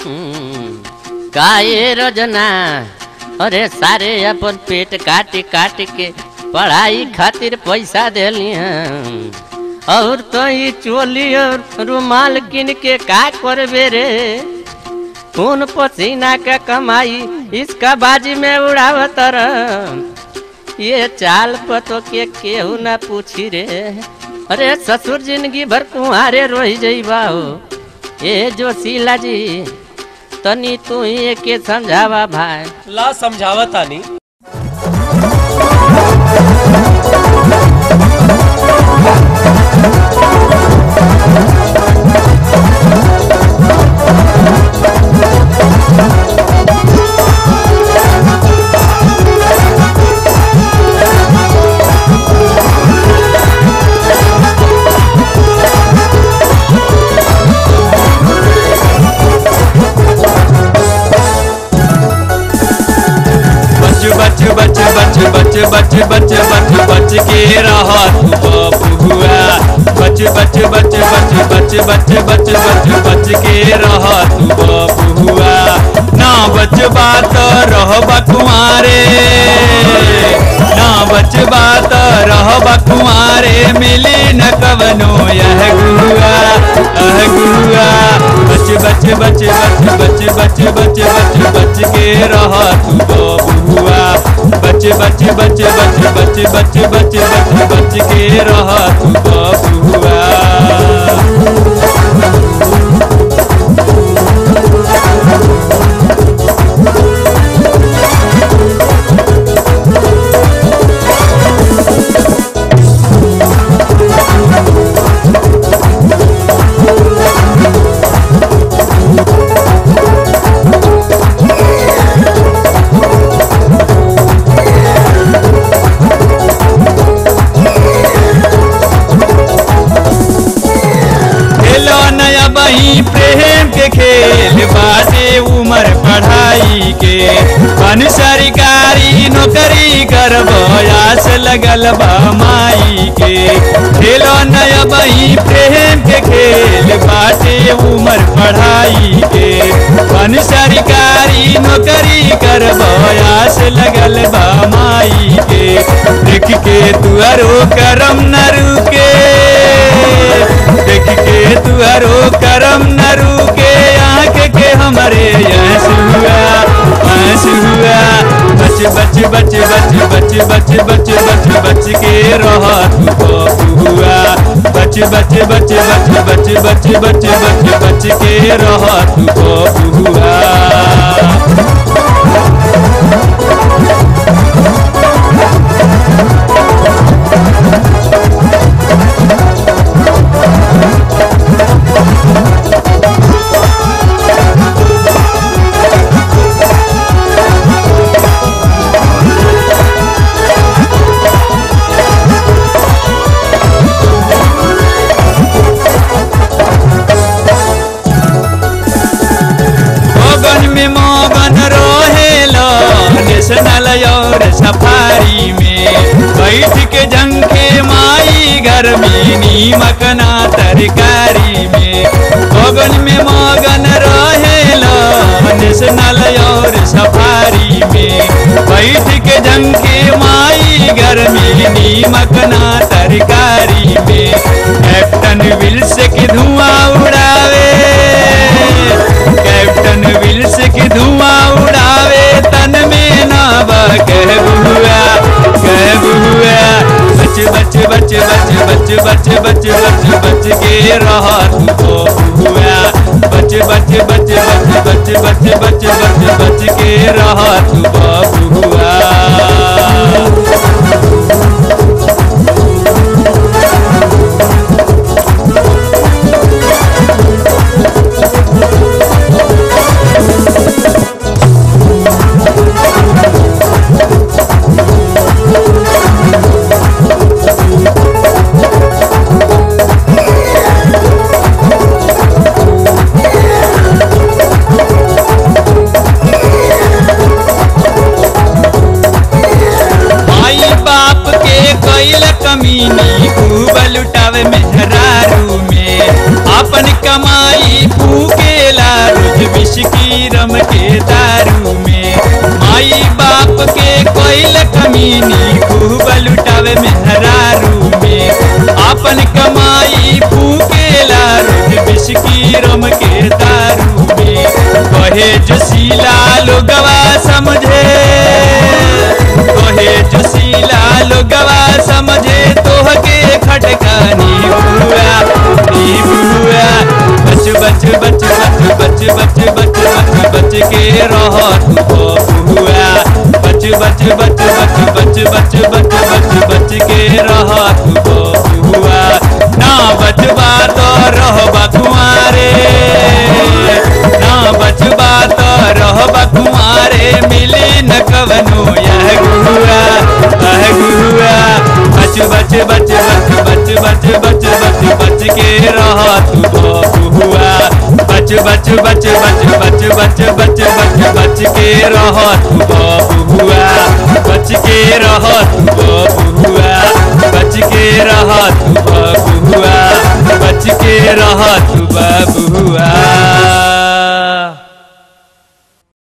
काये रजना अरे सारे अपन पेट काट काट के पढ़ाई खातिर पैसा देलिया और तो ये चोली और रुमाल किन के का करबे रे खून पसीना का कमाई इसका बाजी में उड़ावत रह ये चाल पतो के केहू ना पूछी रे अरे ससुर जिंदगी भर कुहारे रोही जइबा हो ए जोशीला जी तनी तू ही के समझावा भाई ला समझावतानी बच बच बच बच बच बच बच बच बच के रह तू बबुआ बच बच बच बच बच बच बच बच बच के रह तू बबुआ ना बचबा तो रहबा कुमारे ना बचबा तो रहबा कुमारे मिली न कवनो यह गुआ अह गुआ बच बच बच बच बच बच बच बच बच के रह तू बबुआ बच बच बच बच बच बच बच बच बच के रह तू बबुआ खेलो नया बही प्रेम के खेल बाटे उमर पढ़ाई के बन सरकारी नौकरी कर आस लगल बा माई के खेलो नया बही प्रेम के खेल बाटे उमर पढ़ाई के बन सरकारी नौकरी कर आस लगल बा माई के देख के तुअरो करम न रुके देख के तुअरो करम न रुके आँख के हमारे यस हुआ हंस हुआ बच बच बच बच बच बच बच बच बच के रह तू बबुआ बच बच बच बच बच बच बच बच बच के रह तू बबुआ मगन में मगन रहेला नेशनल और सफारी में बैठ के जंखे माई घर में नीमक ना तरकारी में मगन में मगन रहेला नेशनल और सफारी में बैठ के जंखे माई घर में नीमक ना तरकारी में कैप्टन विल्स के धुआं उड़ावे कैप्टन विल्स की धुआं उड़ावे तन में नावा कह बुआ कह बुआ बच बच बच बच बच बच बच बच बच के रह तू बुआ बच बच बच बच बच बच बच बच बच के रह तू बुआ विस्की रम के दारू में माई बाप के कोइल कमीनी खूब लुटावे मेहरारू में अपन कमाई फूकेला रोज विस्की रम के दारू में कहे जोशीला लोगवा समझे कहे जोशीला लोगवा समझे तोहके खटकानी बुआ नी बुआ बच बच बच बच बच बच बच बच बच के रह तू बुआ बच बच बच बच बच बच बच बच बच के रह तू बुआ ना बचबा तो रहबा कुआरे ना बचबा तो रहबा कुआरे मिली न कवनो यह गुआ यह गुआ बच बच बच बच बच बच बच बच बच के रह तू बुआ बच बच बच बच बच बच बच बच बच के रह तू बुआ बच के रह तू बुआ बच के रह तू बुआ बच के रह तू बुआ